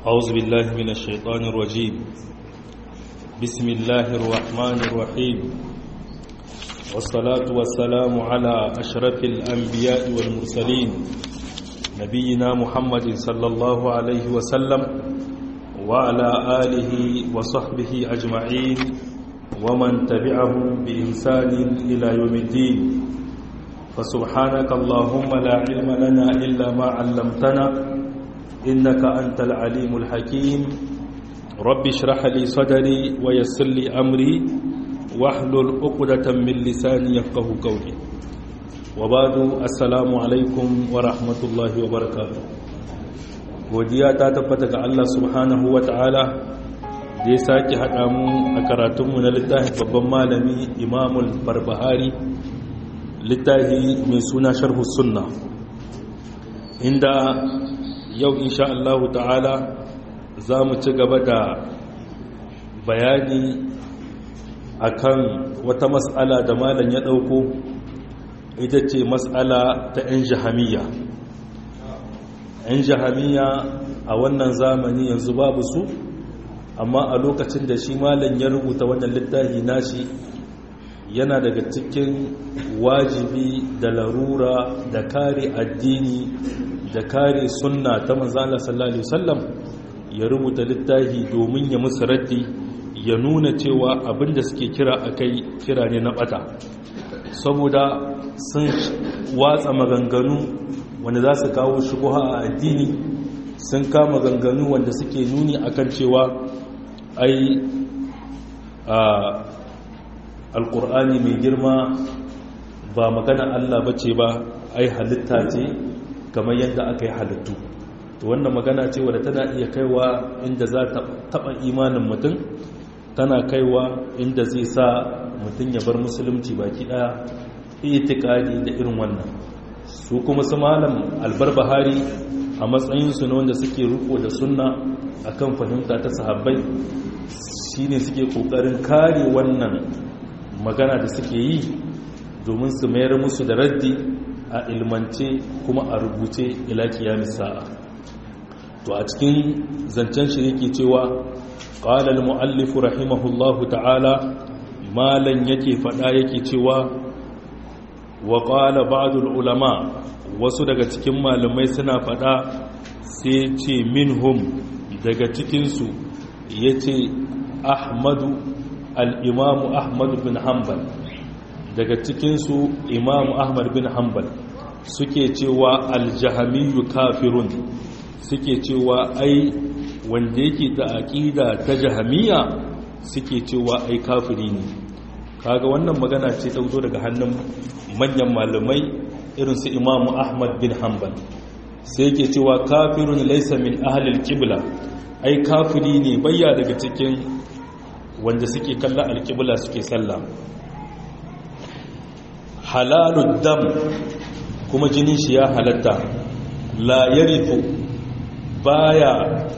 أعوذ بالله من الشيطان الرجيم بسم الله الرحمن الرحيم والصلاة والسلام على أشرف الأنبياء والمرسلين نبينا محمد صلى الله عليه وسلم وعلى آله وصحبه أجمعين ومن تبعهم بإنسان إلى يوم الدين فسبحانك اللهم لا علم لنا إلا ما علمتنا إنك أنت العليم الحكيم رب اشرح لي صدري ويسر لي أمري واحلل عقدة من لساني يفقه قولي وبعد السلام عليكم ورحمة الله وبركاته godiya ta tabbata ga Allah subhanahu wa ta'ala da ya sake haɗa mu a karatunmu na littafin babban malami imamul barbahari littafi mai suna sharhu sunna inda yau insha Allah ta'ala za mu ci gaba da bayani akan wata matsala da malam ya ɗauko ita ce matsala ta 'yan jahamiya 'yan jahamiya a wannan zamani yanzu babu su amma a lokacin da shi malam ya rubuta wannan littafi nashi yana daga cikin wajibi da larura da kare addini da kare sunna ta manzala sallallahu alaihi wasallam ya rubuta littafi domin ya musu raddi ya nuna cewa abinda suke kira akai kira ne na bata saboda sun watsa maganganu wanda za su kawo shubuha a addini sun kama maganganu wanda suke nuni akan cewa ai a alkur'ani mai girma ba magana Allah ba ce ba ai halitta ce kamar yadda aka yi halittu to wannan magana ce wadda tana iya kaiwa inda za ta taba imanin mutum tana kaiwa inda zai sa mutum ya bar musulunci baki daya itikadi da irin wannan su kuma su malam albar bahari a matsayinsu na wanda suke riko da sunna akan fahimta ta sahabbai shine suke kokarin kare wannan magana da suke yi domin su mayar musu da raddi a ilmance kuma a rubuce ila kiyamis sa'a to a cikin zancen shi yake cewa qala al muallif rahimahullahu ta'ala malan yake fada yake cewa wa qala ba'd al ulama wasu daga cikin malamai suna fada sai ce minhum daga cikin su yace ahmadu al-imamu ahmad bin hanbal daga cikinsu imamu ahmad bin hanbal suke cewa aljahamiyu kafirun suke cewa ai wanda yake da aƙida ta jahamiya suke cewa ai kafiri ne kaga wannan magana ce ta zo daga hannun manyan malamai irin su imamu ahmad bin hanbal sai yake cewa kafirun laysa min ahlil qibla ai kafiri ne bayya daga cikin wanda suke kalla alƙibla suke sallah halalun dam kuma jinin shi ya halatta la yarifu baya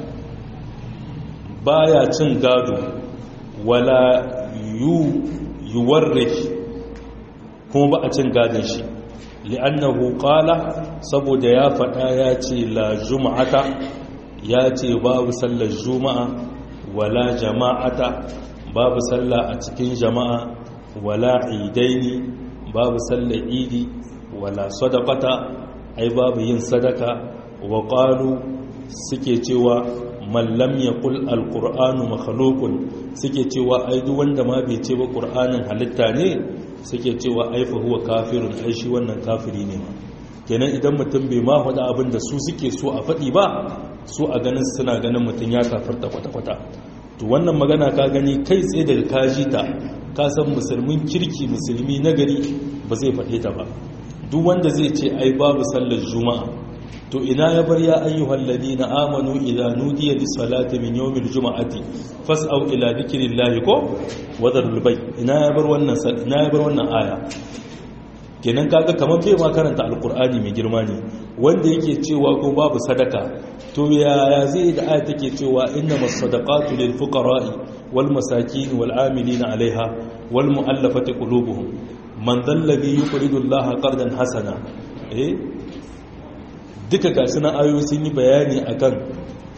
baya cin gado wala yu yuwarrif kuma ba a cin gadon shi li'annahu qala saboda ya faɗa ya ce la juma'ata ya ce babu sallar juma'a wala jama'ata babu sallah a cikin jama'a wala idaini babu sallar idi wala sadaqata ai babu yin sadaka wa qalu suke cewa man lam yaqul alqur'anu makhluqun suke cewa ai duk wanda ma bai ce ba qur'anin halitta ne suke cewa ai fa huwa kafirun ai shi wannan kafiri ne ma kenan idan mutum bai ma faɗa abin da su suke so a faɗi ba su a ganin suna ganin mutum ya kafarta kwata-kwata to wannan magana ka gani kai tsaye daga kaji ta ka san musulmin kirki musulmi nagari ba zai faɗe ta ba duk wanda zai ce ai babu sallar juma'a to ina ya bar ya ayyuhal ladina amanu idza nudiya lis salati min yawmil juma'ati fas'au ila dhikrillahi ko wadarul bay ina ya bar wannan ina ya bar wannan aya kenan kaga kamar bai ma karanta alqur'ani mai girma ne wanda yake cewa ko babu sadaka to yaya zai da aya take cewa innamas sadaqatu lil fuqara'i wal masakin wal amilina 'alayha wal mu'allafati qulubuhum man dhallabi yuqridu allaha qardan hasana eh duka gasu na ayoyi sun yi bayani akan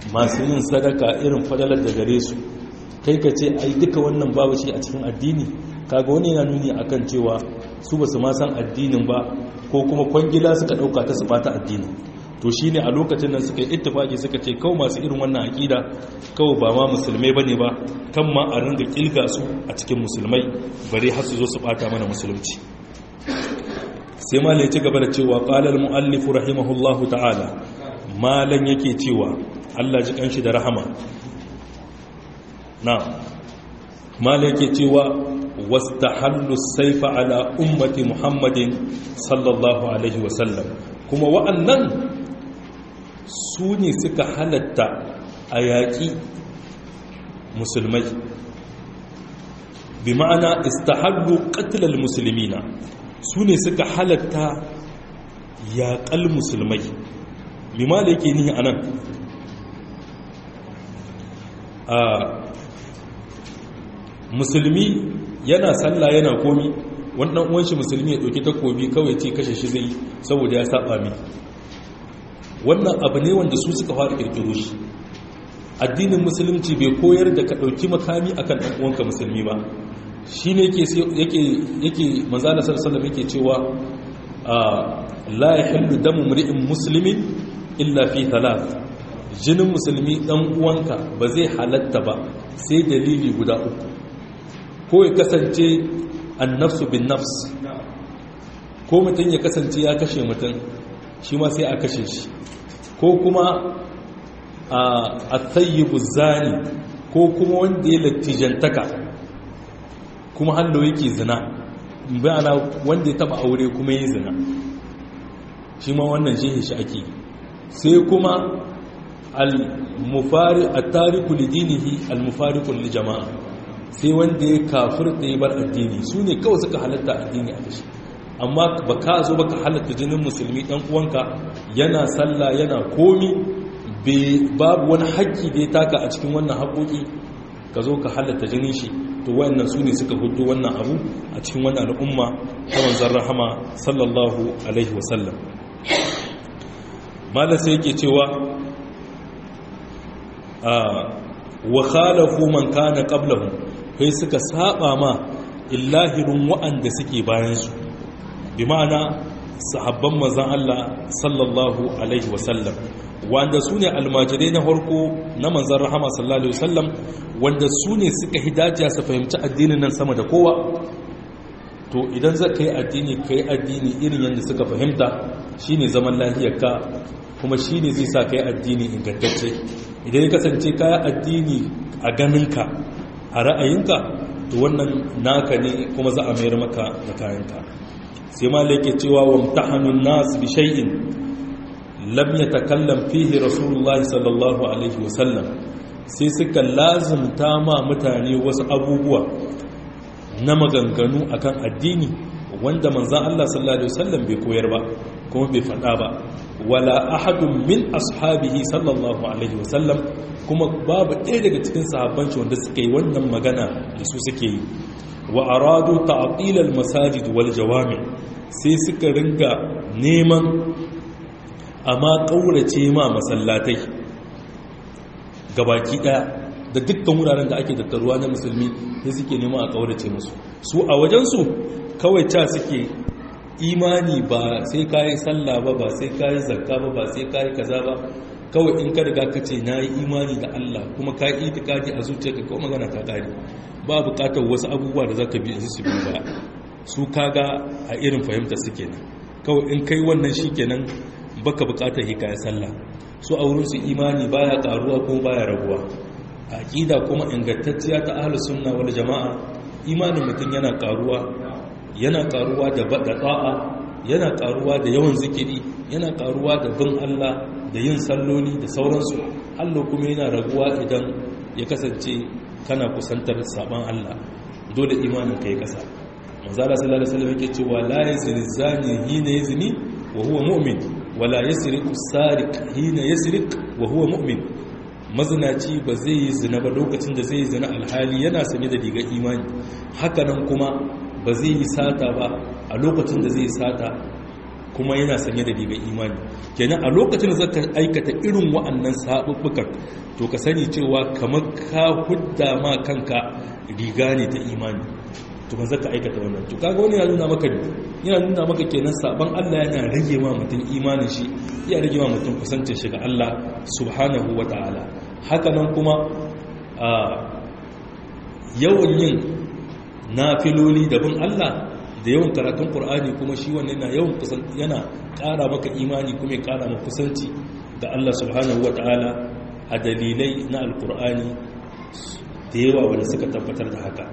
masu yin sadaka irin fadalar da gare su kai ka ce ai duka wannan babu shi a cikin addini kaga wani yana nuni akan cewa su ba su ma san addinin ba ko kuma kwangila suka dauka ta su bata addini to shine a lokacin nan suka yi ittifaki suka ce kawai masu irin wannan akida kawai ba ma musulmai bane ba kan ma a ringa kilga su a cikin musulmai bare har su zo su bata mana musulunci sai malai ci gaba da cewa qala al muallif rahimahullahu ta'ala malan yake cewa Allah ji kanshi da rahama na malai yake cewa wastahallu saifa ala ummati muhammadin sallallahu alaihi wasallam kuma wa'annan su ne suka halatta a yaƙi musulmai bi ma'ana istahallu qatlal muslimina su ne suka halatta yaƙal musulmai bi ma da yake ni anan a musulmi yana sallah yana komi wannan uwanshi musulmi ya ɗauki takobi kawai ce kashe shi zai saboda ya saba mi wannan abu ne wanda su suka fara kirkiro shi addinin musulunci bai koyar da ka ɗauki makami akan ɗan uwanka musulmi ba shi ne yake manzana sarsalam yake cewa la ya hillu damu mri'in musulmin illa fi talat jinin musulmi ɗan uwanka ba zai halatta ba sai dalili guda uku ko ya kasance annafsu bin nafs ko mutum ya kasance ya kashe mutum shi ma sai a kashe shi ko kuma a tsayibu zani ko kuma wanda ya lattijantaka kuma hallo yake zina bayana wanda ya taba aure kuma yi zina shi ma wannan shi shi ake sai kuma al-mufari at-tariku lidinihi al-mufariqu li jama'a sai wanda ya kafir da ya bar addini su ne kawai suka halatta addini a kashi amma ba ka zo ba ka halatta jinin musulmi ɗan uwanka yana sallah yana komi babu wani haƙƙi da ya taka a cikin wannan haƙoƙi ka zo ka halatta jinin shi to wayannan su ne suka hudu wannan abu a cikin wannan al'umma ta manzan rahama sallallahu alaihi wasallam malar sai yake cewa wa khalafu man kana qablahum kai suka saba ma illahirin wa'anda suke bayansu bi ma'ana sahabban mazan Allah sallallahu alaihi wasallam wanda su ne almajirai na harko na manzan rahama sallallahu alaihi wasallam wanda su ne suka hidajiya su fahimci addinin nan sama da kowa to idan za ka yi addini ka yi addini irin yadda suka fahimta shine zaman lahiyarka kuma shine zai sa ka yi addini ingantacce idan ya kasance ka yi addini a ganinka a ra'ayinka to wannan naka ne kuma za a mayar maka da kayanka sai ma yake cewa wa mutahanun nas bi shay'in lam yatakallam fihi rasulullah sallallahu alaihi wasallam sai suka lazimta ma mutane wasu abubuwa na maganganu akan addini wanda manzan Allah sallallahu alaihi wasallam bai koyar ba kuma bai faɗa ba wala ahadun min ashabihi sallallahu alaihi wasallam kuma babu ɗaya daga cikin sahabbanci wanda suka yi wannan magana da su suke yi wa aradu ta'til al-masajid wal jawami sai suka ringa neman amma kaurace ma masallatai gabaki daya da dukkan wuraren da ake tattaruwa na musulmi sai suke neman a kaurace musu su a wajen su kawai ta suke imani ba sai kayi sallah ba ba sai kayi zakka ba ba sai kayi kaza ba kawai in ka riga ka ce na yi imani da Allah kuma ka yi itikadi a zuciyarka kawai magana ta kare ba bukatar wasu abubuwa da za ka biya su biyu ba su kaga a irin fahimta su kenan kawai in kai wannan shi kenan baka bukatar hikaya sallah su a wurin su imani baya karuwa ko baya raguwa a aqida kuma ingantacciya ta ahlus sunna wal jamaa imanin mutum yana karuwa yana karuwa da da'a yana karuwa da yawan zikiri yana karuwa da bin Allah da yin salloli da sauransu Allah kuma yana raguwa idan ya kasance kana kusantar saban Allah dole imanin kai kasa manzala sallallahu alaihi wasallam yake cewa la yazni zani hina yazni wa huwa mu'min wa la yasriqu sariq hina yasriq wa huwa mu'min mazinaci ba zai yi zina ba lokacin da zai yi zina alhali yana sanye da rigar imani hakanan kuma ba zai yi sata ba a lokacin da zai yi sata kuma yana sanye da rigar imani kenan a lokacin da zaka aikata irin wa'annan sabubbukan to ka sani cewa kamar ka hudda ma kanka riga ne ta imani to ban zaka aikata wannan to kaga wani ya nuna maka yana nuna maka kenan saban Allah yana rage ma mutum imanin shi ya rage ma mutum kusancin shi ga Allah subhanahu wataala haka nan kuma a yawan yin nafiloli da bin Allah da yawan karatun Qur'ani kuma shi wannan yana yawan kusan yana ƙara maka imani kuma ya ƙara maka kusanci ga Allah subhanahu wataala a dalilai na alkur'ani da yawa wanda suka tabbatar da haka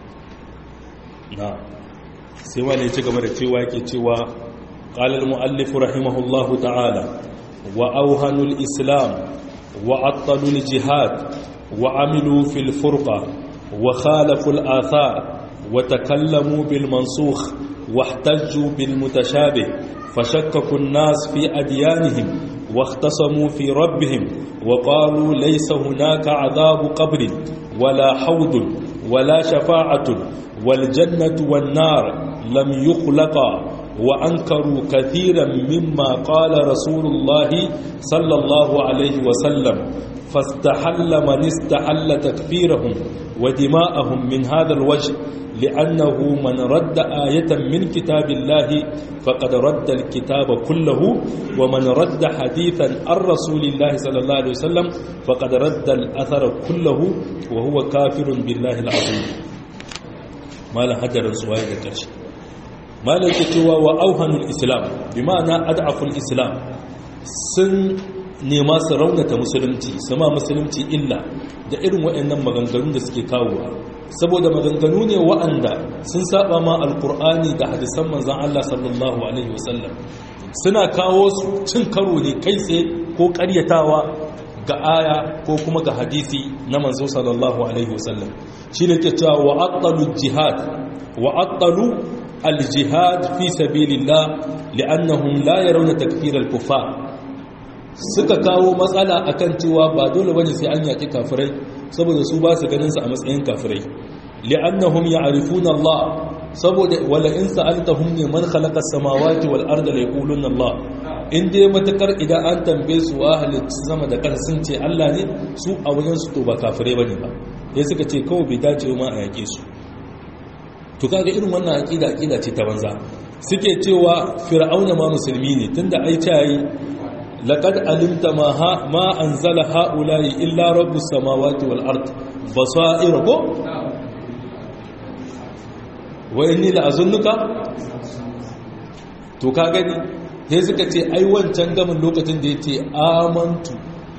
na sai wani ci gaba da cewa yake cewa ƙalar mu'allifu rahimahullahu ta'ala wa auhanul islam wa attalul jihad wa amilu fil furqa wa khalaful athar wa takallamu bil mansukh wa ihtajju bil mutashabih fashakkaku an-nas fi adyanihim wa ikhtasamu fi rabbihim wa qalu laysa hunaka adhabu qabrin wala hawdun wala shafa'atun والجنة والنار لم يخلقا وأنكروا كثيرا مما قال رسول الله صلى الله عليه وسلم فاستحل من استحل تكفيرهم ودماءهم من هذا الوجه لأنه من رد آية من كتاب الله فقد رد الكتاب كله ومن رد حديثا عن رسول الله صلى الله عليه وسلم فقد رد الأثر كله وهو كافر بالله العظيم malam hajjarin su waye da ƙarshe malam ke cewa wa auhanul islam bi ma'ana ad'aful islam sun nema su raunata musulunci sama musulunci illa da irin waɗannan maganganun da suke kawowa saboda maganganu ne waɗanda sun saba ma alkur'ani da hadisan manzon Allah sallallahu alaihi wasallam suna kawo su cin karo ne kai tsaye ko ƙaryatawa ga aya ko kuma ga hadisi na manzo sallallahu alaihi wasallam shi ne ke cewa wa'attalu jihad wa'attalu al-jihad fi sabilillah li'annahum la yarawna takfir al-kuffar suka kawo matsala akan cewa ba dole bane sai an yaki kafirai saboda su ba su ganin su a matsayin kafirai li'annahum ya'rifuna Allah saboda wala in sa'altahum ne man khalaqa as-samawati wal arda la yaquluna Allah in dai matakar idan an tambaye su wa halittu sama da ƙasa sun ce Allah ne su a wajen su to ba kafirai bane ba ya suka ce kawai bai dace ma a yake su to kaga irin wannan aqida aqida ce ta banza suke cewa fir'auna ma musulmi ne tunda ai ta yi laqad alimta ma ha ma anzala haula'i illa rabbus samawati wal ard basair ko wa inni la azunnuka to ka gani sai suka ce ai wancan gamin lokacin da yace amantu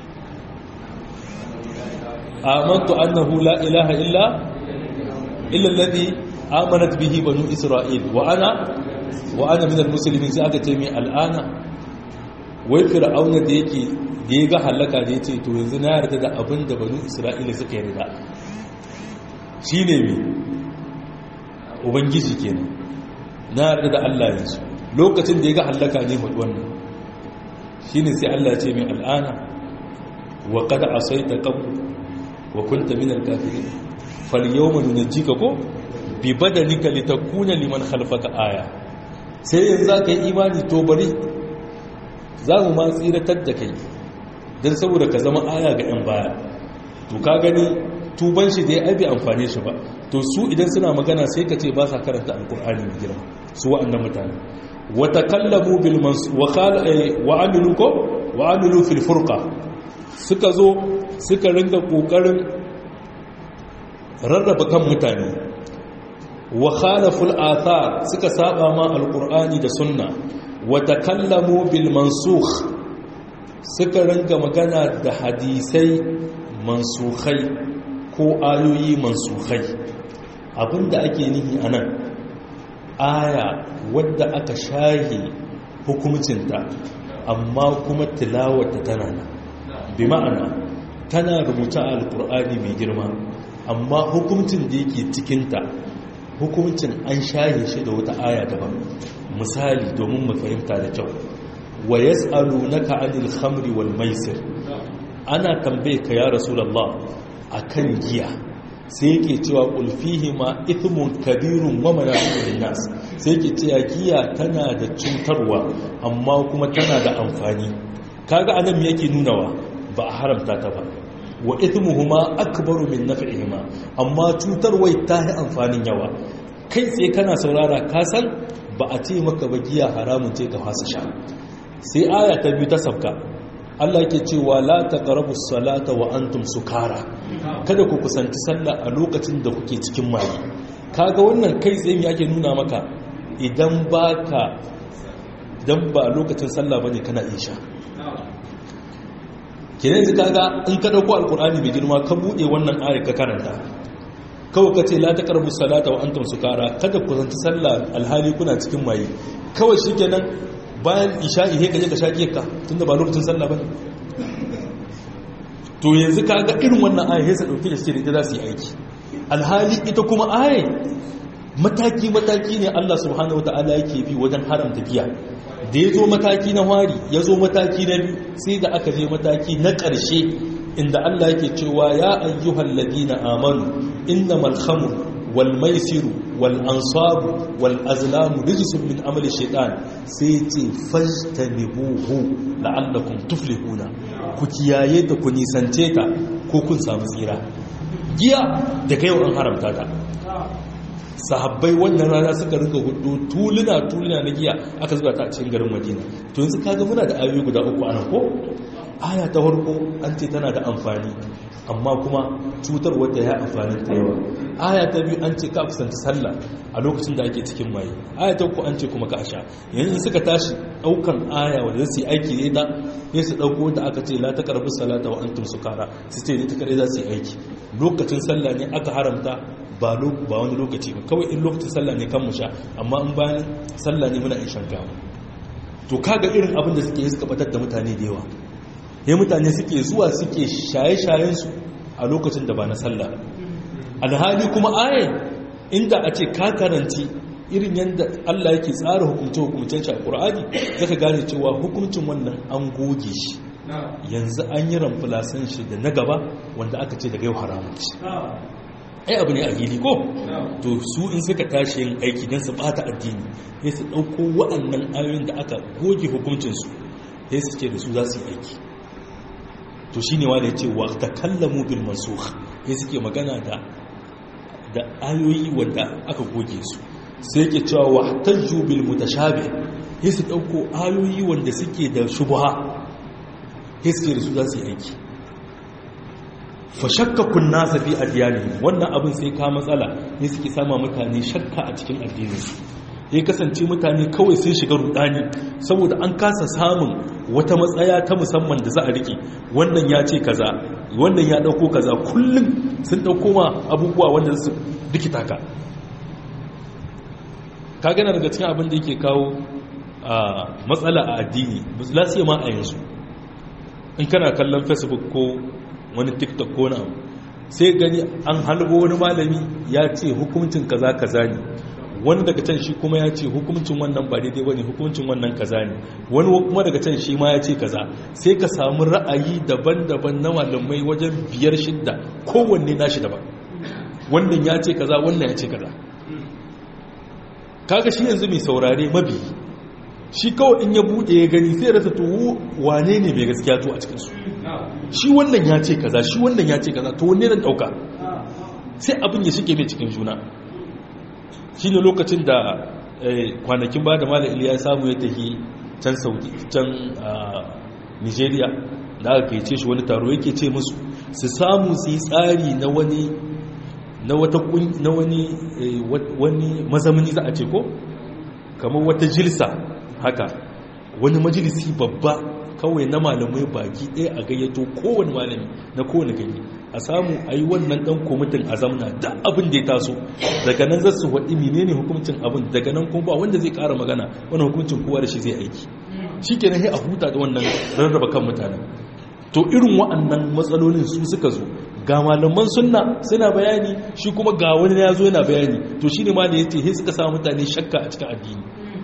amantu annahu la ilaha illa illa alladhi amanat bihi banu isra'il wa ana wa ana minal muslimin sai aka ce mai al'ana wai fir'auna da yake da ya ga halaka da yace to yanzu na yarda da abin da banu isra'ila suka yarda shine me ubangiji kenan na yarda da Allah yanzu lokacin da ya ga halaka ne mu wannan shine sai Allah ya ce mai al'ana wa qad asayta qabl wa kunta minal kafirin fal yawma nunjika ko bi badanika litakuna liman khalfaka aya sai yanzu za ka yi imani to bari za mu ma tsiratar da kai don saboda ka zama aya ga 'yan baya to ka gani tuban shi da ya aibi amfane shi ba to su idan suna magana sai ka ce ba sa karanta alkur'ani mai girma su wa'annan mutane wata kallamu bil wa amilu ko wa amilu fil furqa suka zo suka ringa kokarin rarraba kan mutane wa khalaful athar suka saba ma alqur'ani da sunna wa takallamu bil mansukh suka ranga magana da hadisai mansukhai ko ayoyi mansukhai abinda ake nihi anan aya wadda aka shahi hukumcinta amma kuma tilawata tana nan bi ma'ana tana rubuta alqur'ani mai girma amma hukuncin da yake cikinta hukuncin an shaye shi da wata aya daban misali domin mu fahimta da kyau wa yas'alunaka 'anil khamri wal maisir ana tambaye ka ya rasulullah akan giya sai yake cewa ulfihi ma ithmun kabirun wa manafi'un nas sai yake cewa giya tana da cutarwa amma kuma tana da amfani kaga anan me yake nunawa ba a haramta ta ba wa ithmuhuma akbaru min naf'ihima amma cutarwai ta yi amfanin yawa kai sai kana saurara ka san ba a ce maka ba giya haramun ce ka fasa sha sai aya ta biyu ta sabka Allah yake cewa la taqrabu salata wa antum sukara kada ku kusanci sallah a lokacin da kuke cikin maye kaga wannan kai tsaye me ake nuna maka idan baka dan ba lokacin sallah bane kana isha kenan yanzu kaga in ka dauko alqur'ani mai girma ka bude wannan ayar ka karanta kawai ka ce la taqrabu salata wa antum sukara kada ku kusanci sallah alhali kuna cikin maye kawai shikenan bayan isha'i he kaje ka shaƙe ka tunda ba lokacin sallah bane to yanzu ka ga irin wannan aya sai sa dauke da shi da za su yi aiki alhali ita kuma aya mataki mataki ne Allah subhanahu wataala yake bi wajen haramta giya da ya zo mataki na wari ya zo mataki na biyu sai da aka je mataki na ƙarshe inda Allah yake cewa ya ayyuhal ladina amanu innamal khamru wal maisiru wal ansabu wal azlamu rijsun min amali shaitan sai ce fajtanibuhu la'allakum tuflihuna ku kiyaye ta ku nisance ta ko kun samu tsira giya da kai an haramta ta sahabbai wannan rana suka rika hudu tuluna tuluna na giya aka zuba ta a cikin garin madina to yanzu kaga muna da ayoyi guda uku anan ko aya ta farko an ce tana da amfani amma kuma cutar wadda ya amfani ta yawa aya ta biyu an ce ka kusanci sallah a lokacin da ake cikin maye aya ta uku an ce kuma ka sha yanzu suka tashi daukan aya wanda zai yi aiki ne da ya su dauko da aka ce la ta karbi salata wa antum sukara su ce ne ta kare za su yi aiki lokacin sallah ne aka haramta ba ba wani lokaci ba kawai in lokacin sallah ne kan mu sha amma in bayan sallah ne muna in shan gawa to kaga irin abin da suke yi suka batar da mutane da yawa ya mutane suke zuwa suke shaye-shayensu a lokacin da ba na sallah alhali kuma ayin inda a ce ka karanci irin yadda Allah yake tsara hukumce-hukumcen shi a ƙur'ani zaka gane cewa hukuncin wannan an goge shi yanzu an yi ramfulasan shi da na gaba wanda aka ce daga yau haramun shi ai abu ne a fili ko to su in suka tashi yin aiki don su bata addini sai su ɗauko waɗannan ayoyin da aka goge hukuncinsu sai su ce da su za su yi aiki to shi ne wanda ya ce wa ta kallamu bil mansukh ya suke magana da da ayoyi wanda aka goge su sai yake cewa wa tajju bil mutashabih ya su dauko ayoyi wanda suke da shubha ya suke da su za su yi aiki fa shakka kun nasa fi adyani wannan abin sai ka matsala ya suke sama mutane shakka a cikin addininsu ya kasance mutane kawai sun shiga rudani saboda an kasa samun wata matsaya ta musamman da za a rike wannan ya ce kaza wannan ya dauko kaza kullum sun dauko ma abubuwa wanda su rikita ka ka gana daga cikin abin da yake kawo matsala a addini lasiya ma a yanzu in kana kallon facebook ko wani tiktok ko na sai gani an halbo wani malami ya ce hukuncin kaza kaza ne wani daga can shi kuma ya ce hukuncin wannan ba daidai bane hukuncin wannan kaza ne wani kuma daga can shi ma ya ce kaza sai ka samu ra'ayi daban-daban na malamai wajen biyar shidda kowanne nashi daban wannan ya ce kaza wannan ya ce kaza kaga shi yanzu mai saurare mabi shi kawai in ya bude ya gani sai rasa to wane ne mai gaskiya to a cikin su shi wannan ya ce kaza shi wannan ya ce kaza to wanne zan dauka sai abin ya shige mai cikin juna shi ne lokacin da kwanakin ba da mala iliya samu ya tafi can saudi can nigeria da aka kaice shi wani taro yake ce musu su samu su yi tsari na wani na wata na wani wani mazamani za a ce ko kamar wata jilsa haka wani majalisi babba kawai na malamai baki ɗaya a gayyato kowane malami na kowane gani a samu a yi wannan ɗan kwamitin a zamna da abin da ya taso daga nan zasu waɗi menene hukuncin abin daga nan kuma ba wanda zai ƙara magana wani hukuncin kowa da shi zai aiki shi ke a huta da wannan rarraba kan mutane to irin wa'annan matsalolin su suka zo ga malaman sunna suna bayani shi kuma ga wani ya zo yana bayani to shi ne ma da ya ce sai suka samu mutane shakka a cikin addini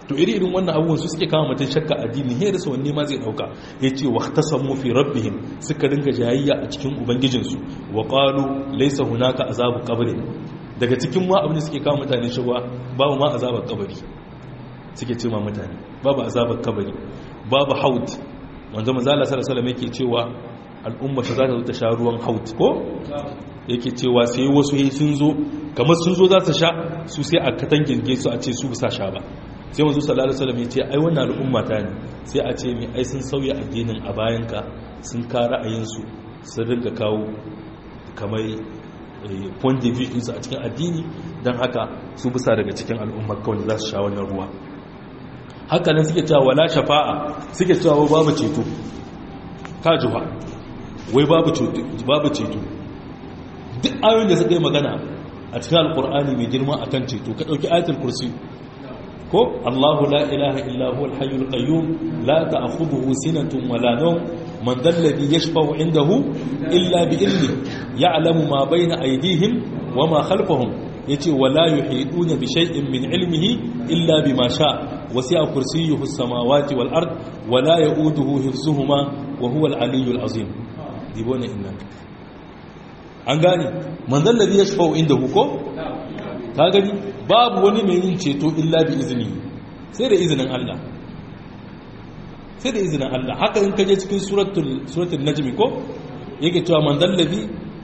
to iri irin wannan abubuwan su suke kama mutum shakka addini he da wanne ma zai dauka yace waqtasamu fi rabbihim suka dinga jayayya a cikin ubangijinsu wa qalu laysa hunaka azabu qabri daga cikin ma abin da suke kama mutane shagwa babu ma azabar kabari suke ce ma mutane babu azabar kabari babu haut wanda manzo Allah sallallahu alaihi wasallam yake cewa al'umma ta za ta zo ta sha ruwan haut ko yake cewa sai wasu sun zo kamar sun zo za su sha su sai a katangin su a ce su bisa sha ba sai wanzu sallallahu alaihi wasallam ya ce ai wannan al'umma ta ne sai a ce mai ai sun sauya addinin a bayanka sun ka ra'ayinsu sun rinka kawo kamar point de vue a cikin addini don haka su bisa daga cikin al'ummar kawai za su sha wannan ruwa haka nan suke cewa wala shafa'a suke cewa babu ceto kajuwa wai babu ceto duk ayoyin da suka yi magana a cikin alkur'ani mai girma akan ceto ka ɗauki ayatul kursi ko Allahu la ilaha illa huwa al-hayyul qayyum la ta'khudhuhu sinatun wala nawm man dhal ladhi yashfa'u 'indahu illa bi idhni ya'lamu ma bayna aydihim wa ma khalfahum yace wala yuhiduna bi shay'in min 'ilmihi illa bima sha wasi'a kursiyyuhu as-samawati wal ard wala ya'uduhu hifzuhuma wa huwa al-'aliyyul 'azim dibona inna an gane man dhal ladhi yashfa'u 'indahu ko ka gani babu wani mai yin ceto illa bi izini sai da izinin Allah sai da izinin Allah haka in kaje cikin suratul suratul najmi ko yake cewa man dallabi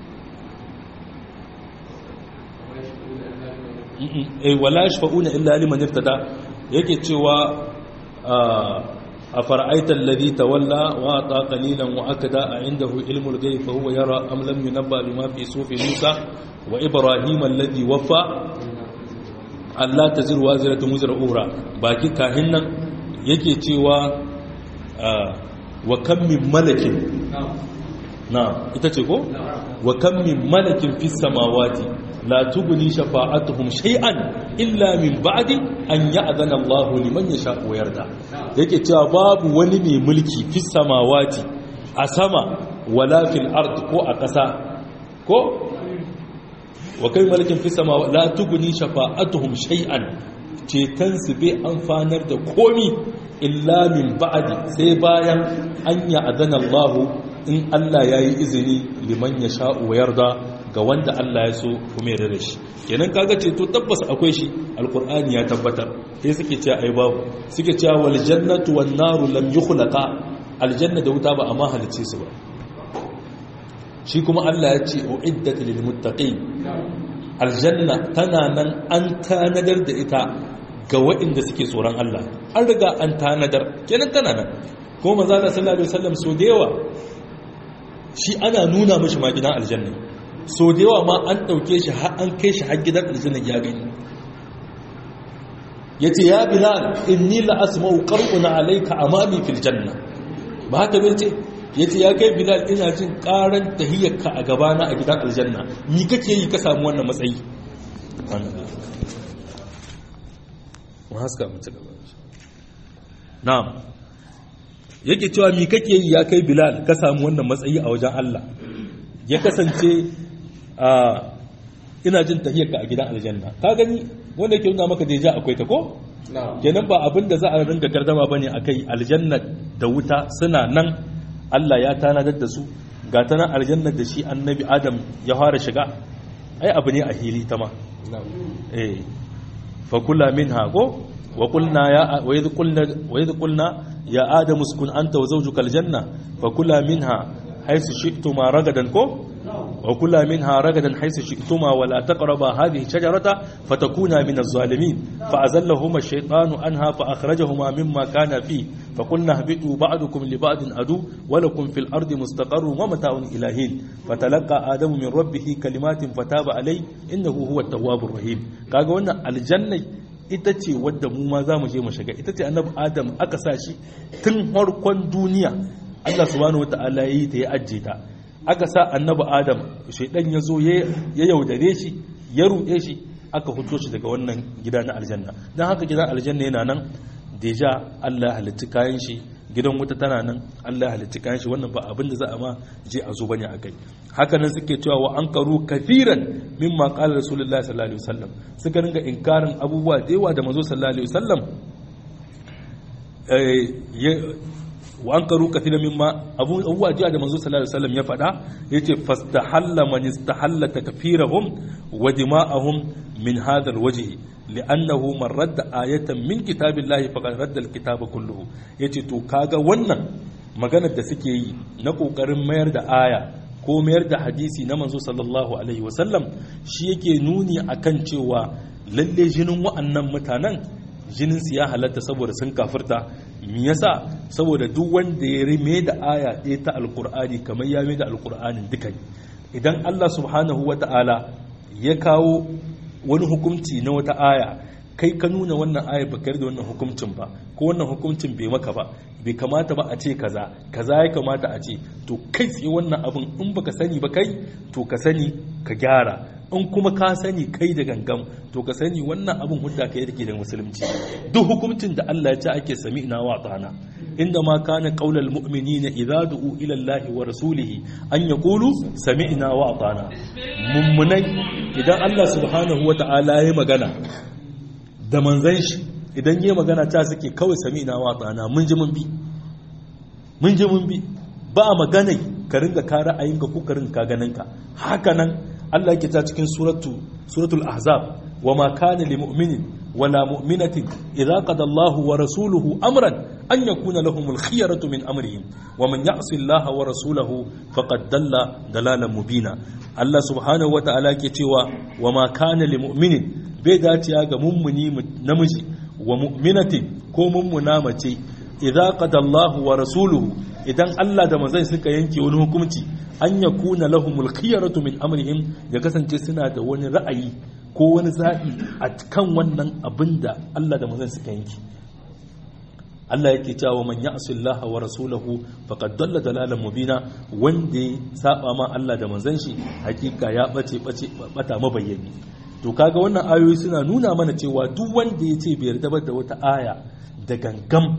eh wala yashfa'una illa liman irtada yake cewa أفرأيت الذي تولى وأعطى قليلا وأكدا عنده علم الغيب فهو يرى أم لم ينبأ بما في صوف موسى وإبراهيم الذي وفى Allah ta zirwa zirata muzira ura baki kahin nan yake cewa wa kan min malakin na ita ce ko wa kan min malakin fis samawati la tughni shafa'atuhum shay'an illa min ba'di an ya'zana Allah liman yasha wa yarda yake cewa babu wani mai mulki fis samawati a sama wala fil ard ko a ƙasa ko wa kai malakin fi sama la tuguni shafa'atuhum shay'an cetan su bai amfanar da komi illa min ba'di sai bayan an ya adana Allah in Allah yayi izini liman ya sha wa yarda ga wanda Allah ya so kuma ya da shi kenan kaga ceto tabbas akwai shi alqur'ani ya tabbatar sai suke cewa ai babu suke cewa wal jannatu wan naru lam yukhlaqa aljanna da wuta ba amma halice su ba shi kuma Allah ya ce uiddat lil muttaqin aljanna tana nan an tanadar da ita ga waɗanda suke tsoron Allah an riga an tanadar kenan tana nan kuma manzo Allah sallallahu alaihi wasallam so da yawa shi ana nuna mishi ma gidan aljanna so da yawa ma an dauke shi har an kai shi har gidan aljanna ya gani yace ya bilal inni la asma'u qar'una alayka amami fil janna ba haka bai ce ya ce ya kai bilal ina jin karan tahiyyarka a gabana a gidan aljanna ni kake yi ka samu wannan matsayi na'am yake cewa mi kake yi ya kai bilal ka samu wannan matsayi a wajen Allah ya kasance a ina jin tahiyyarka a gidan aljanna ka gani wanda ke nuna maka deja akwai ta ko kenan ba abin da za a ringa gardama bane akai aljanna da wuta suna nan Allah ya tanadar da su ga ta nan aljannar da shi annabi adam ya fara shiga ai abu ne a hili ta ma eh fa kula minha ko wa qulna ya wa idh qulna wa idh qulna ya adam uskun anta wa zawjuka aljanna fa kula minha haythu shi'tuma ragadan ko وكلا منها رغدا حيث شئتما ولا تقربا هذه الشجرة فتكونا من الظالمين فأزلهما الشيطان عنها فأخرجهما مما كان فيه فقلنا اهبطوا بعضكم لبعض عدو ولكم في الأرض مستقر ومتاع إلى حين فتلقى آدم من ربه كلمات فتاب عليه إنه هو التواب الرحيم kaga wannan aljanna ita ce wadda mu ma za mu je mu shiga ita ce annabi adam aka sa shi tun farkon duniya Allah subhanahu wataala yi ta ya ajje ta aka sa annabi adam shaidan ya zo ya yaudare shi ya ruɗe shi aka huto shi daga wannan gida na aljanna don haka gidan aljanna yana nan deja allah ya halitta kayan shi gidan wuta tana nan allah ya halitta kayan shi wannan ba abin da za a ma je a zo bane a kai haka nan suke cewa wa an karu kafiran mimma qala rasulullahi sallallahu alaihi wasallam suka ringa inkarin abubuwa da yawa da manzo sallallahu alaihi wasallam wa an karu kathira mimma abubuwa jiya da manzo sallallahu alaihi wasallam ya faɗa yace fastahalla man istahalla takfirahum wa dima'ahum min hadha alwajh li'annahu man radda ayatan min kitabillahi faqad radda alkitaba kulluhu yace to kaga wannan maganar da suke yi na kokarin mayar da aya ko mayar da hadisi na manzo sallallahu alaihi wasallam shi yake nuni akan cewa lalle jinin wa'annan mutanen jinin su ya halatta saboda sun kafirta me yasa saboda duk wanda ya rime da aya ɗaya ta alkur'ani kamar ya mai da alkur'anin duka idan Allah subhanahu wata'ala ya kawo wani hukunci na wata aya kai ka nuna wannan aya ba da wannan hukuncin ba ko wannan hukuncin bai maka ba bai kamata ba a ce kaza kaza ya kamata a ce to kai tsaye wannan abin in baka sani ba kai to ka sani ka gyara in kuma ka sani kai da gangam to ka sani wannan abin hudda kai da ke da musulunci duk hukuncin da Allah ya ce ake sami ina wa tsana inda ma kana qaulal mu'minina idza du'u ila Allah wa rasulihi an yaqulu sami'na wa atana mummunai idan Allah subhanahu wa ta'ala ya magana da manzan shi idan yi magana ta suke kawai sami'na wa atana mun ji mun bi mun ji mun bi ba magana ka ringa ka ra'ayinka ko ka ringa ka ganinka haka nan Allah yake ta cikin suratu suratul ahzab wa ma kana lil mu'minin wala mu'minatin idza qada Allahu wa rasuluhu amran an yakuna lahumul khiyaratu min amrihim wa man ya'si Allah wa rasulahu faqad dalla dalalan mubina Allah subhanahu wata'ala yake cewa wa ma kana lil mu'minin bai dace ga mummuni namiji wa mu'minatin ko mummuna mace idza qada Allahu wa rasuluhu idan Allah da manzon suka yanke wani hukunci an ya kuna lahumul khiyaratu min amrihim ya kasance suna da wani ra'ayi ko wani zaɓi a kan wannan abin da Allah da manzon suka yanke Allah yake cewa man ya'si Allah wa rasulahu faqad dalla dalalan mubina wanda ya saba ma Allah da manzon shi hakika ya bace bace bata mabayyani to kaga wannan ayoyi suna nuna mana cewa duk wanda ya ce bai yarda da wata aya da gangam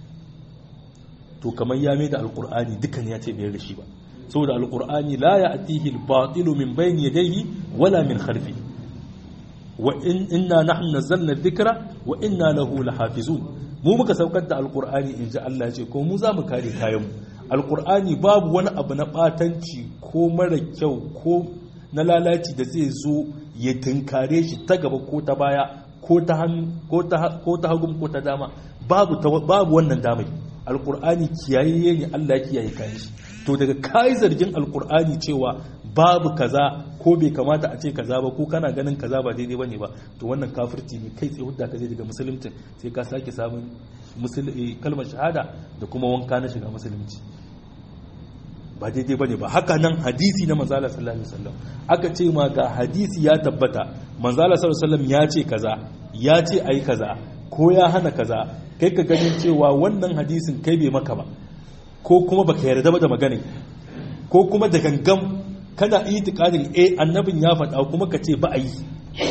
to kamar ya mai da alkur'ani dukan ya ce bai da shi ba saboda alkur'ani la ya atihi al-batilu min bayni yadayhi wala min khalfi wa in inna nahnu nazzalna dhikra wa inna lahu lahafizun mu muka saukar da alkur'ani in ji Allah ya ce ko mu za mu kare kayan mu alkur'ani babu wani abu na batanci ko mara kyau ko na lalaci da zai zo ya tunkare shi ta gaba ko ta baya ko ta hagun ko ta dama babu wannan damai alkur'ani kiyayeye ne Allah ya kiyaye kayan shi to daga kai zargin alkur'ani cewa babu kaza ko bai kamata a ce kaza ba ko kana ganin kaza ba daidai bane ba to wannan kafirci ne kai tsaye hudda ka je daga musulunci sai ka sake samun kalmar shahada da kuma wanka na shiga musulunci ba daidai bane ba haka nan hadisi na manzala sallallahu alaihi wasallam aka ce ma ga hadisi ya tabbata manzala sallallahu alaihi wasallam ya ce kaza ya ce ai kaza ko ya hana kaza kai ka ganin cewa wannan hadisin kai bai maka ba ko kuma baka yarda ba da magana ko kuma da gangam kana itikadin eh annabin ya faɗa kuma ka ce ba a yi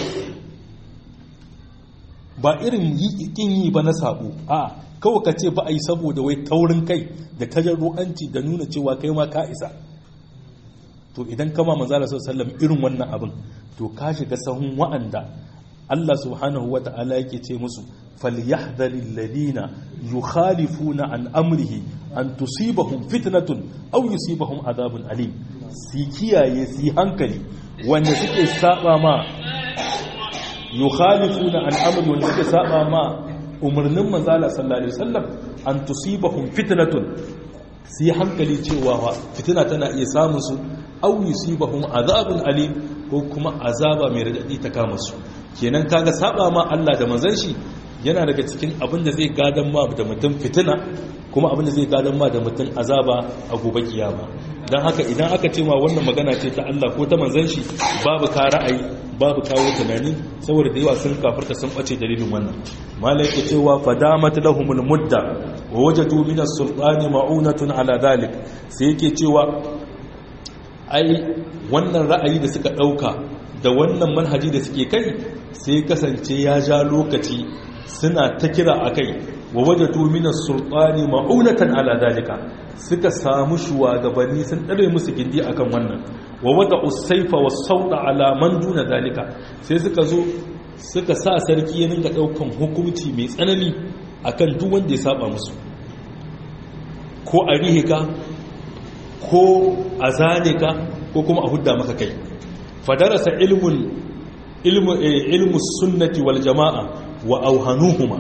ba irin kin yi ba na sabo a kawai ka ce ba a yi saboda wai taurin kai da tajarru'anci da nuna cewa kai ma ka isa to idan kama manzala sallallahu irin wannan abin to ka shiga sahun wa'anda Allah subhanahu wa ta'ala yake ce musu falyahdharil ladina yukhalifuna an amrihi an tusibahum fitnatun aw yusibahum adhabun alim si kiyaye si hankali wanda suke saba ma yukhalifuna an amri wanda suke saba ma umarnin manzala sallallahu alaihi wasallam an tusibahum fitnatun si hankali cewa fitina tana iya samun su aw yusibahum adhabun alim ko kuma azaba mai radadi ta kama su kenan kaga saba ma Allah da manzon shi yana daga cikin abin da zai gadan ma da mutum fitina kuma abin da zai gadan ma da mutum azaba a gobe kiyama dan haka idan aka ce ma wannan magana ce ta Allah ko ta manzon shi babu ka ra'ayi babu kawo tunani saboda da yawa sun kafirta sun bace dalilin wannan malai ke cewa fadamat lahumul mudda wa wajadu min as-sultani ma'unatun ala dhalik sai yake cewa ai wannan ra'ayi da suka dauka da wannan manhaji da suke kai sai kasance ya ja lokaci suna ta kira a kai wa waje tuminar sultani ma'unatan ala dalika suka samu shugabanni sun ɗare musu gindi akan wannan wa wata usaifa wa sauɗa alaman duna dalika sai suka zo suka sa sarki ya ninka ɗaukan hukumci mai tsanani akan duk wanda ya saba musu ko a rihe ka ko a zane ka ko kuma a hudda maka kai fadarasa ilmun ilmu sunnati wal jama'a wa auhanuhuma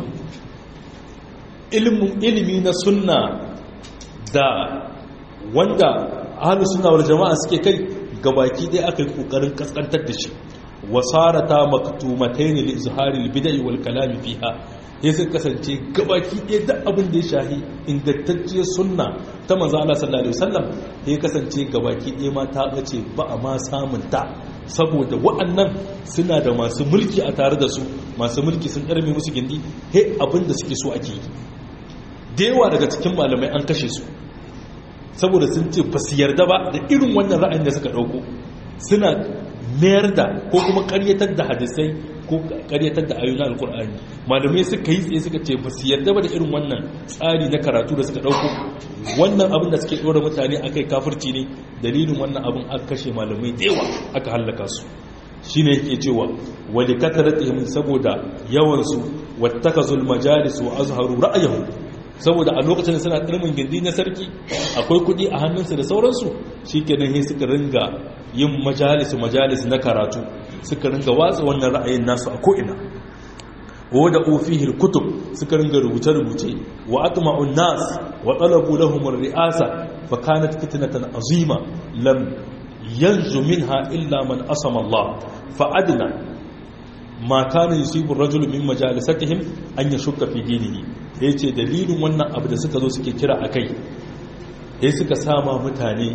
ilimi na sunna da wanda ahlus sunna wal jama'a suke kai gabaki dai aka yi kokarin kaskantar da shi wasarata maktumatayn li izhari al bid'i wal kalam fiha ya sun kasance gabaki ɗaya da abin da ya shahi ingantacciyar sunna ta manzo Allah sallallahu alaihi wasallam ya kasance gabaki ɗaya ma ta bace ba a ma samun ta saboda wa'annan suna da masu mulki a tare da su masu mulki sun ɗarme musu gindi he abin da suke so ake yi da yawa daga cikin malamai an kashe su saboda sun ce ba su yarda ba da irin wannan ra'ayin da suka ɗauko suna mayar da ko kuma ƙaryatar da hadisai ko karyatar da ayoyin alkur'ani malamai suka yi tsaye suka ce ba su yarda ba da irin wannan tsari na karatu da suka dauko wannan abin da suke dora mutane akai kafirci ne dalilin wannan abin aka kashe malamai da yawa aka hallaka su shine yake cewa wali kataratihim saboda yawan su wattakazul majalis wa azharu ra'ayahum saboda a lokacin da suna tsirmin gindi na sarki akwai kudi a hannunsu da sauransu shi kenan sai suka ringa yin majalis majalis na karatu suka ringa watsa wannan ra'ayin nasu a ko'ina wadda ofihil kutub suka ringa rubuce-rubuce wa atma'un nas wa talabu lahum ri'asa fa kanat fitnatan azima lam yanzu minha illa man asama Allah fa adna ma kana yusibu ar-rajul min majalisatihim an yashukka fi dinihi yace dalilin wannan abu da suka zo suke kira akai sai suka sama mutane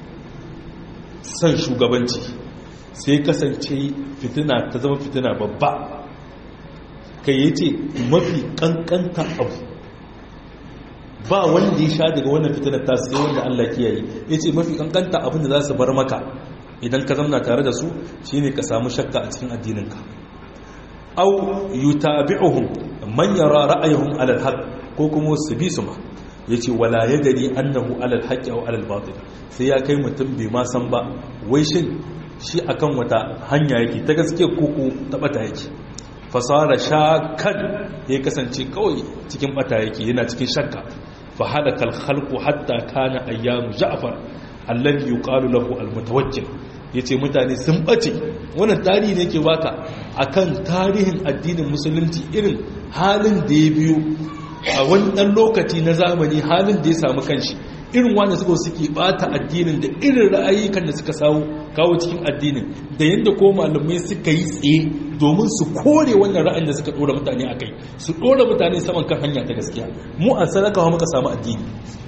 san shugabanci sai kasance fitina ta zama fitina babba kai yace mafi kankanta abu ba wanda ya sha daga wannan fitinar ta sai wanda Allah kiyaye yace mafi kankanta abin da za su bar maka idan ka zamna tare da su shine ka samu shakka a cikin addininka aw yutabi'uhum man yara ra'ayuhum 'ala al-haq ko kuma su bi su ma yace wala yadri annahu 'ala al-haq aw 'ala al-batil sai ya kai mutum bai ma san ba wai shin shi akan wata hanya yake ta gaske koko ta bata yake fasara shakkan ya kasance kawai cikin bata yake yana cikin shakka fa halaka al-khalqu hatta kana ayyamu ja'far alladhi yuqalu lahu al-mutawakkil yace mutane sun bace wannan tarihi ne ke baka akan tarihin addinin musulunci irin halin da ya biyo a wani dan lokaci na zamani halin da ya samu kanshi irin wanda suka suke bata addinin da irin ra'ayikan da suka sawo kawo cikin addinin da yadda ko malamai suka yi tsaye domin su kore wannan ra'ayin da suka dora mutane a kai su dora mutane saman kan hanya ta gaskiya mu a sadakawa muka samu addini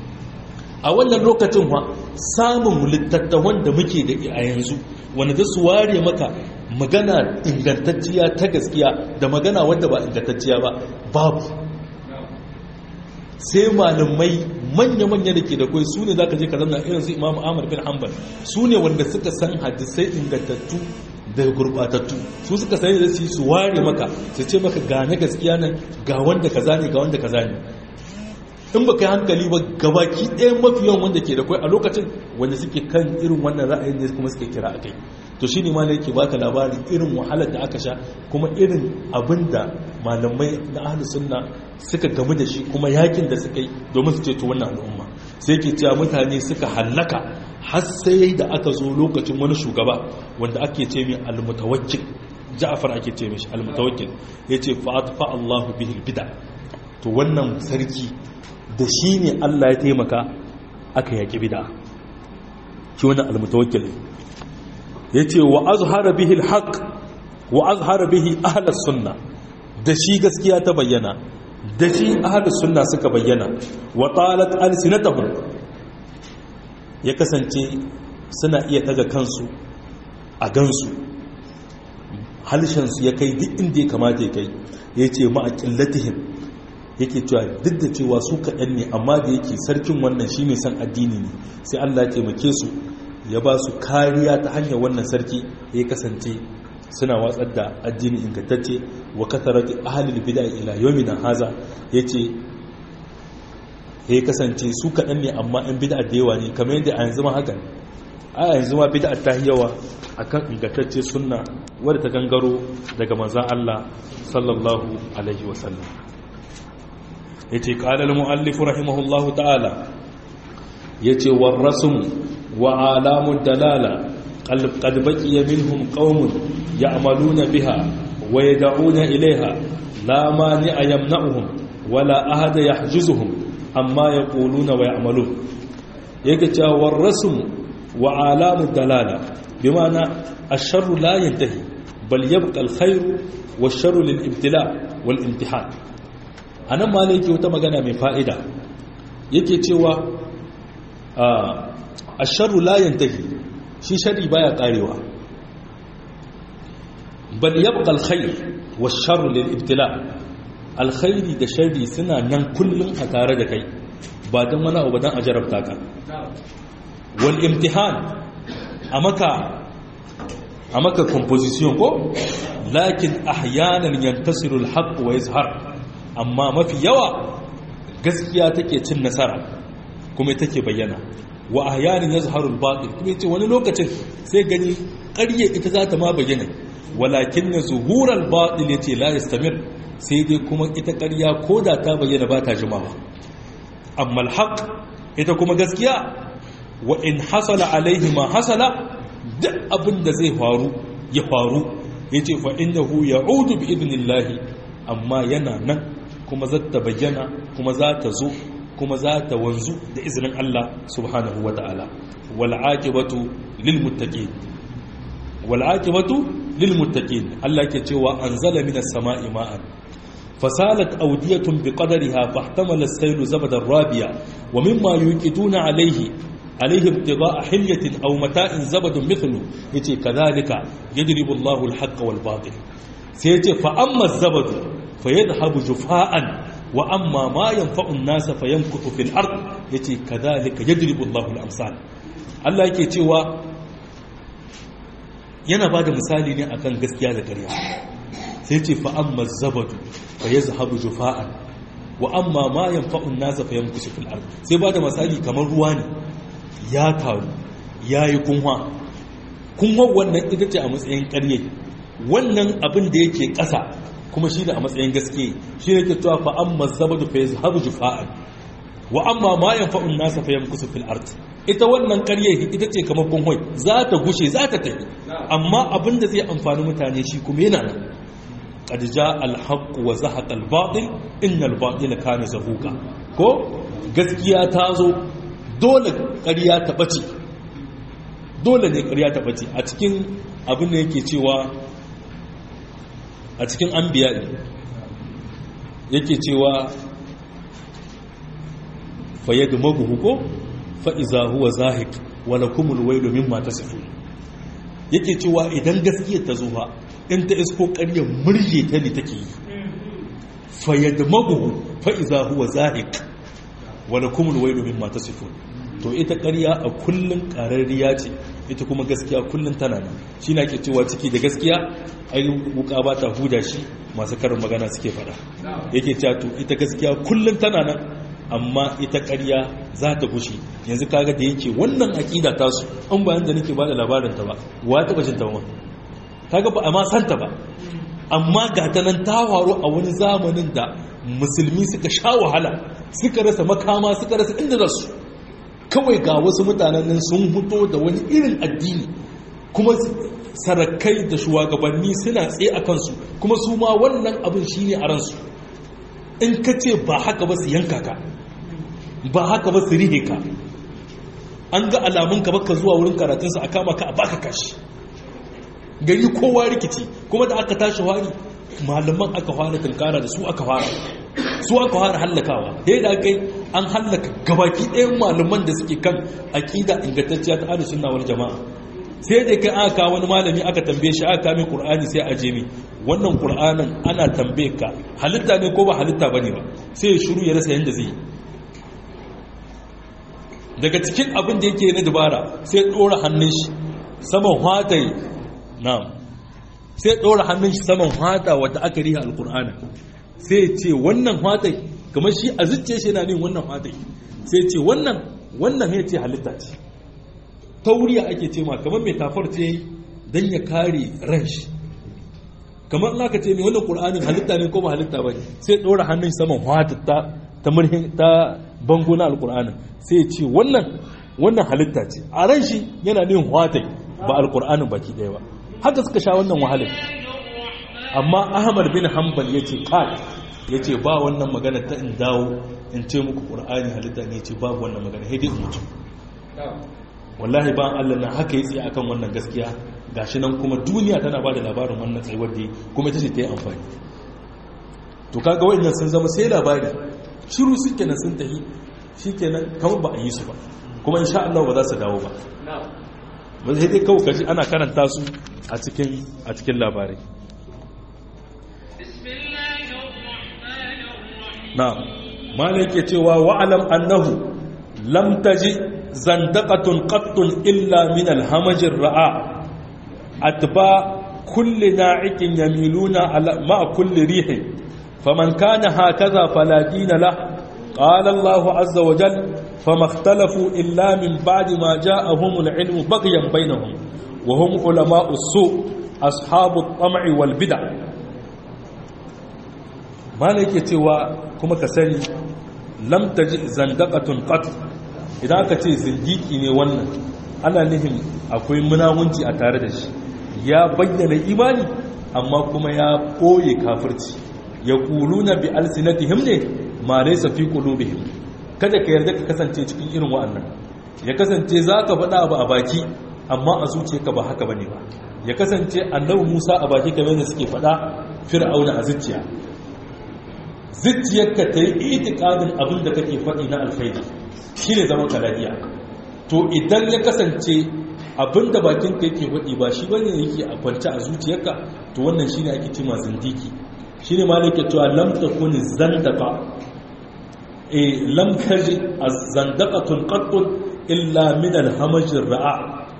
a wannan lokacin wa samun littattafan da muke da a yanzu wanda za su ware maka magana ingantacciya ta gaskiya da magana wadda ba ingantacciya ba babu sai malamai manya-manya da ke da kwai su ne za ka je ka zama irin su imamu amur bin hanbal su ne wanda suka san hadisai ingantattu da gurbatattu su suka sani da su su ware maka su ce maka ga na gaskiya nan ga wanda kaza ne ga wanda kaza ne in baka yi hankali ba gabaki ɗaya mafi yawan wanda ke da kwai a lokacin wanda suke kan irin wannan ra'ayin ne kuma suke kira akai to shi ne ma ne yake baka labarin irin wahalar da aka sha kuma irin abin da malamai na ahlus sunna suka gamu da shi kuma yakin da suka yi domin su ceto wannan al'umma sai ke cewa mutane suka hallaka har sai da aka zo lokacin wani shugaba wanda ake ce mai almutawakkil ja'far ake ce mishi almutawakkil yace fa atfa Allahu bihi bid'a to wannan sarki da shi ne Allah ya taimaka aka yaki bid'a shi wannan almutawakkil yace wa azhara bihi alhaq wa azhara bihi ahlus sunna da shi gaskiya ta bayyana da shi ahalus sunna suka bayyana wa talat alsinatahum ya kasance suna iya daga kansu a gansu halshensu ya kai duk inda ya kamata ya kai ya ce ma'aƙillatihim yake cewa duk da cewa su kaɗan ne amma da yake sarkin wannan shi ne san addini ne sai allah ya taimake su ya ba su kariya ta hanyar wannan sarki ya kasance suna watsar da addini ingantacce wa kasarati ahlul bid'a ila yawmina haza yace ya kasance su kaɗan ne amma yan bid'a da yawa ne kamar yadda a yanzu ma haka a yanzu ma bid'a ta yawa akan ingantacce sunna wadda ta gangaro daga manzon Allah sallallahu alaihi wasallam yace qala al-muallif rahimahullahu ta'ala yace war-rasm wa alamud dalala qad baqiya minhum qaumun ya'maluna biha wa yad'una ilayha la mani'a yamna'uhum wala ahada yahjuzuhum amma yaquluna wa ya'malun yake cewa war-rasm wa alamud dalala bima'ana ash-sharru la yantahi bal yabqa al-khayru wash-sharru lil-ibtila' wal-imtihan anan ma yake wata magana mai fa'ida yake cewa ash-sharru la yantahi shi sharri baya karewa bal yabqa al-khayr wash-sharru lil-ibtila' al-khayri da sharri suna nan kullun a tare da kai ba dan wani abu dan a jarabta ka wal-imtihan a maka a maka composition ko lakin ahyanan yantasiru alhaq wa yazhar amma mafi yawa gaskiya take cin nasara kuma take bayyana wa ahyanan yazharu albatil kuma yace wani lokacin sai gani ƙarye ita za ta ma bayyana walakin zuhur albatil yace la yastamir sai dai kuma ita ƙarya koda ta bayyana ba ta jimawa amma alhaq ita kuma gaskiya wa in hasala alaihi ma hasala duk abin da zai faru ya faru ya ce fa'indahu ya udu bi idinillahi amma yana nan kuma za ta bayyana kuma za ta zo kuma za ta wanzu da izinin Allah subhanahu wa ta'ala wal'aƙibatu lilmuttaƙi wal'aƙibatu lilmuttaƙi Allah ke cewa an zala minas sama'i ma'an fasalat audiyatun bi qadariha fahtamala as-saylu zabadan rabiya wa mimma yuqiduna alayhi عليه ابتغاء حلية أو متاع زبد مثله يتي كذلك يجرب الله الحق والباطل سيتي فأما الزبد فيذهب جفاء وأما ما ينفع الناس فيمكث في الأرض يتي كذلك يجرب الله الأمثال الله yake cewa yana ba da misali ne akan gaskiya da ƙarya sai ce fa amma zabadu fa yazhabu jufa'an wa amma ma yanfa'u an-nasa fa yamkusu fil ard sai ba da misali kamar ruwa ne ya taru ya yi kunwa kunwa wannan ita ce a matsayin karye wannan abin da yake ƙasa kuma shi ne a matsayin gaske shi ne ke cewa fa amma zabadu fa yazhabu jufa'an wa amma ma yanfa'un nasa fa yamkusu fil ard ita wannan karye ita ce kamar kunwai za ta gushe za ta tafi amma abin da zai amfani mutane shi kuma yana nan qad jaa al haqq wa zahaqa al batil innal batila kana zahuqa ko gaskiya ta zo dole ƙarya ta ɓace dole ne ƙarya ta ɓace a cikin abin da yake cewa a cikin an biya yake cewa faye da maguhu ko fa'iza huwa zahik wala kumul wai domin mata sufi yake cewa idan gaskiyar ta zuwa in ta isko ƙaryar murje ta ne take yi faye da maguhu fa'iza huwa zahik wala kumul wai domin mata sufi to ita ƙarya a kullum ƙararriya ce ita kuma gaskiya kullum tana nan shi na ke cewa ciki da gaskiya ai wuka ba ta huda shi masu karin magana suke fada yake cewa to ita gaskiya kullum tana nan amma ita ƙarya za ta gushe yanzu kaga da yake wannan aƙida ta su an bayan da nake bada labarin ta ba wa ta bacin ta ba kaga ba a ma santa ba amma ga ta nan ta faru a wani zamanin da musulmi suka sha wahala suka rasa makama suka rasa inda za su kawai ga wasu mutanen nan sun fito da wani irin addini kuma sarakai da shugabanni suna tsaye a kansu kuma su ma wannan abin shi ne a ransu in ka ce ba haka ba su yanka ka ba haka ba su rihe ka an ga alamun ka baka zuwa wurin karatunsa a kama ka a baka kashi gari kowa rikici kuma da aka tashi wari malaman aka fara tunkara da su aka fara su aka fara hallakawa sai da kai an hallaka gabaki ɗayan malaman da suke kan aƙida ingantacciya ta ahlus sunna wal jama'a sai da kai aka wani malami aka tambaye shi aka kame qur'ani sai a jemi wannan qur'anin ana tambaye ka halitta ne ko ba halitta bane ba sai ya shiru ya rasa yanda zai daga cikin abin da yake na dubara sai dora hannun shi saman hwatai na'am sai dora hannun shi saman hwata wata aka riha alqur'ani sai ce wannan hwatai kamar shi a zuciya shi yana nin wannan hwatai sai ce wannan wannan ya ce halitta ce tauriya ake ce ma kamar mai tafar ce don ya kare ran shi kamar na ka ce mai wannan ƙur'anin halitta ne ko ba halitta ba sai ɗora hannun saman hwatatta ta murhin ta bango na alkur'anin sai ya ce wannan wannan halitta ce a ran shi yana nin hwatai ba alkur'anin baki ɗaya ba haka suka sha wannan wahalar amma ahmad bin hanbal ya ce kai ya ce ba wannan magana ta in dawo in ce muku ƙur'ani halitta ne ce babu wannan magana haidai in mutu wallahi ba Allah na haka ya tsaye akan wannan gaskiya gashi nan kuma duniya tana ba da labarin wannan tsayuwar da kuma ita ce ta yi amfani to kaga wa'annan sun zama sai labari shiru su kenan sun tafi shi kenan kamar ba a yi su ba kuma insha Allah ba za su dawo ba ba sai dai kawai kaji ana karanta su a cikin a cikin labarai na malai yake cewa wa'alam annahu lam taji zandaqatun qattun illa min alhamajir ra'a atba kulli na'ikin yamiluna ala ma kulli rihin faman kana hakaza fala dina la qala Allah azza wa jalla fama ikhtalafu illa min ba'di ma ja'ahum al-ilm baghyan bainahum wa hum ulama'u su' ashabu at-tam'i wal bid'ah malai yake cewa kuma ka sani lam taji zandaqatun qat idan aka ce zindiki ne wannan ana nihin akwai munawunci a tare da shi ya bayyana imani amma kuma ya koye kafirci ya kuluna bi alsinatihim ne ma laysa fi qulubihim kada ka yarda ka kasance cikin irin wa'annan ya kasance zaka faɗa abu a baki amma a zuciyarka ba haka bane ba ya kasance annabi Musa a baki kamar da suke faɗa fir'auna a zuciya zuciyarka ta yi itikadin abin da kake faɗi na alkhairi shi ne zaman kaladiya to idan ya kasance abin da bakin ka yake faɗi ba shi bane yake a kwance a zuciyarka to wannan shi ne ake cima zindiki shi ne malaka cewa lam takun zandaka e lam taji az-zandaqatun qattun illa min al-hamaj ra'a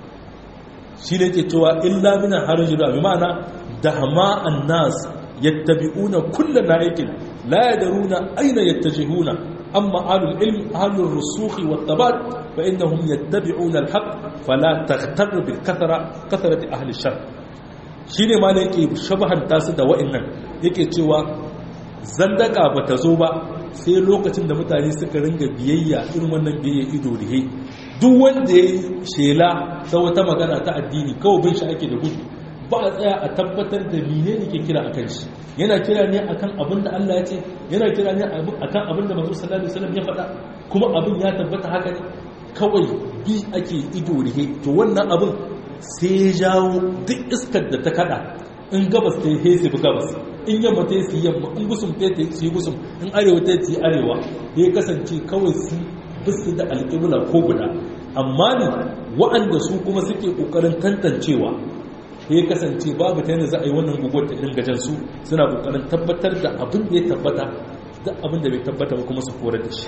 shi ne ke cewa illa min al-hamaj ra'a bi ma'ana dahma an-nas yattabi'una kullu na'ikin la yadruna ayna yattajihuna amma ahlul ilm ahlur rusukh wat tabat fa innahum yattabi'una al-haqq fala taghtar bil kathra kathrati ahli shar shine ma ne yake shabahan tasu da wa'annan yake cewa zandaka bata zo ba sai lokacin da mutane suka ringa biyayya irin wannan biyayya ido rihe duk wanda ya shela ta wata magana ta addini kawai bin shi ake da gudu ba a tsaya a tabbatar da mine ne ke kira akan shi yana kira ne akan abin da Allah ya ce yana kira ne akan abin da manzo sallallahu alaihi wasallam ya faɗa kuma abin ya tabbata haka ne kawai bi ake ido rihe to wannan abin sai ya jawo duk iskar da ta kada in gabas ta yi sai gabas in yamma ta yi yamma in gusum ta yi su yi gusum in arewa ta yi arewa ya kasance kawai su bisu da alƙibla ko guda amma ne wa'anda su kuma suke ƙoƙarin tantancewa ya kasance babu ta yana za a yi wannan guguwar ta irin gajen su suna ƙoƙarin tabbatar da abin da ya tabbata da abin da bai tabbata ba kuma su korar da shi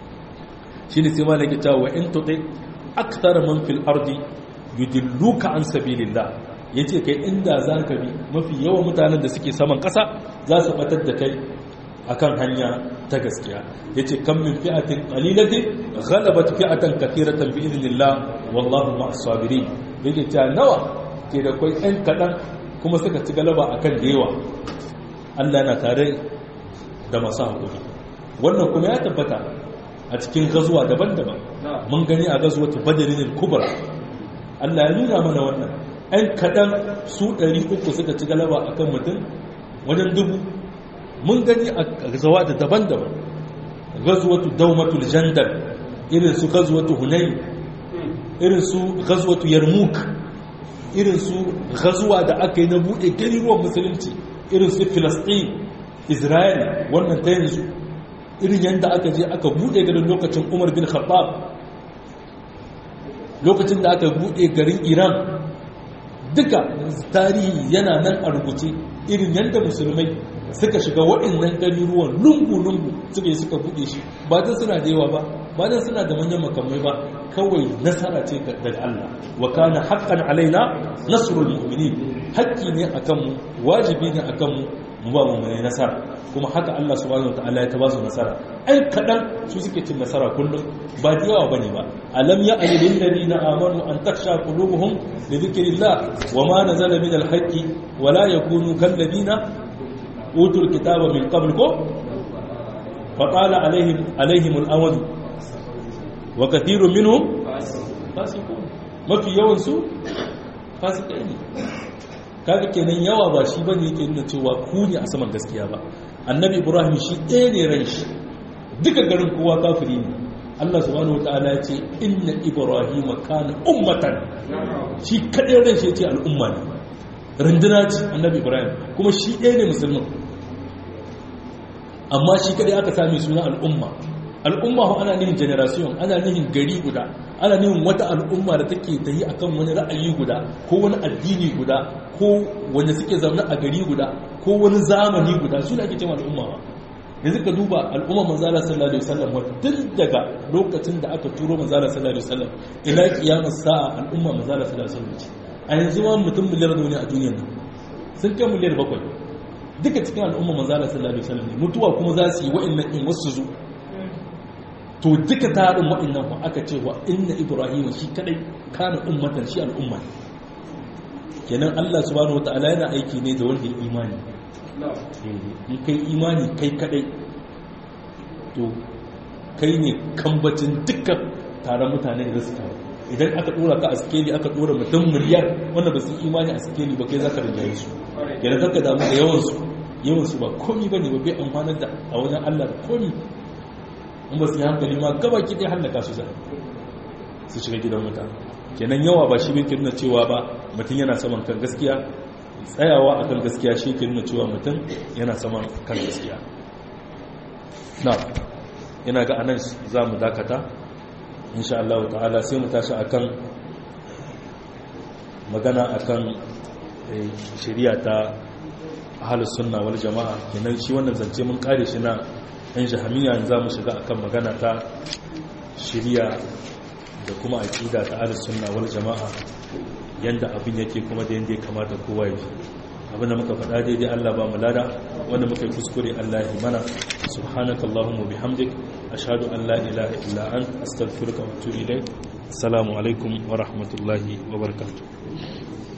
shi ne sai malaka cewa in tuɗe aktar man fil ardi yudilluka an sabilillah ya ce kai inda za ka bi mafi yawan mutanen da suke saman ƙasa za su batar da kai akan hanya ta gaskiya ya ce kan min fi'atin ƙalilatin ghalabat fi'atan kathiratan bi idnillah wallahu ma'as sabirin yake cewa nawa ke da kai ɗan kaɗan kuma suka ci galaba akan da yawa Allah yana tare da masu haƙuri wannan kuma ya tabbata a cikin gazuwa daban-daban mun gani a gazuwatu badarin kubra Allah ya nuna mana wannan ‘yan kaɗan su ɗari uku suka ci galaba a kan mutum wajen dubu mun gani a zawa da daban-daban gazuwatu daumatul jandar irin su gazuwatu hunayi irin su gazuwatu yarmuk irin su gazuwa da aka yi na buɗe gariruwan musulunci irin su filistin israel wannan ta yanzu irin yadda aka je aka buɗe garin lokacin umar bin khattab lokacin da aka buɗe garin iran duka tarihi yana nan a rubuce irin yadda musulmai suka shiga waɗannan garuruwan lungu-lungu suka yi suka buɗe shi ba don suna da yawa ba ba don suna da manyan makamai ba kawai nasara ce daga Allah wa kana haqqan alaina nasrul mu'minin haƙƙi ne akan mu wajibi ne akan mu mu ba mu mai nasara kuma haka Allah subhanahu wataala ya ta ba su nasara ai kadan su suke cin nasara kullum ba da yawa bane ba alam ya ali lil ladina amanu an taksha qulubuhum li dhikrillah wa ma nazala min al haqqi wa la yakunu kal ladina utul kitaba min qabl ko faƙala alaihim al'amadu wa kathirun minhum fasiqun mafi yawan su fasikai ne kaga kenan yawa ba shi bane yake nuna cewa ku ne a saman gaskiya ba annabi ibrahim shi ɗaya ne ran shi duka garin kowa kafiri ne Allah subhanahu wataala ya ce inna ibrahim kana ummatan shi kadai ran shi ce al'umma ne runduna ce annabi ibrahim kuma shi ɗaya ne musulmin amma shi kadai aka sami suna al'umma al'umma ho ana nihin generation ana nihin gari guda ana nihin wata al'umma da take tayi akan wani ra'ayi guda ko wani addini guda ko wanda suke zaune a gari guda ko wani zamani guda su ne ake cewa al'umma ba yanzu ka duba al'umma manzala sallallahu alaihi wasallam tun daga lokacin da aka turo manzala sallallahu alaihi wasallam ila kiyamar sa'a al'umma manzala sallallahu alaihi wasallam a yanzu ma mutum miliyar ne a duniyar nan sun kai miliyar bakwai duka cikin al'umma manzala sallallahu alaihi wasallam mutuwa kuma za su yi wa'annan in wasu zu to duka tarin wa'annan ku aka ce wa inna ibrahim shi kadai kana ummatan shi al'umma kenan Allah subhanahu wataala yana aiki ne da wanda ya imani in kai imani kai kadai to kai ne kambacin dukkan taron mutane da su taru idan aka dora ka a skeli aka dora mutum miliyar wanda ba su imani a skeli ba kai za ka rinjaye su yana kanka damu da yawansu yawansu ba komi ba ne ba bai amfanar da a wajen allah da komi in ba su yi hankali ma gaba ki dai hallaka su zai su shiga gidan mutane kenan yawa ba shi bai nuna cewa ba mutum yana saman kan gaskiya tsayawa a kan gaskiya shi ke nuna cewa mutum yana saman kan gaskiya na yana ga anan za mu dakata insha Allah ta'ala sai mu tashi akan magana akan shari'a ta ahlus sunna wal jama'a kenan shi wannan zance mun kare shi na yan jahamiya za mu shiga akan magana ta shari'a da kuma aqida ta ahlus sunna wal jama'a yanda abin yake kuma da yanda ya kamata kowa ya ji abin da muka faɗa daidai Allah ba mu lada wanda muka yi kuskure Allah ya mana subhanakallahumma bihamdik ashhadu an la ilaha illa ant astaghfiruka wa atubu ilayk assalamu alaikum wa rahmatullahi wa barakatuh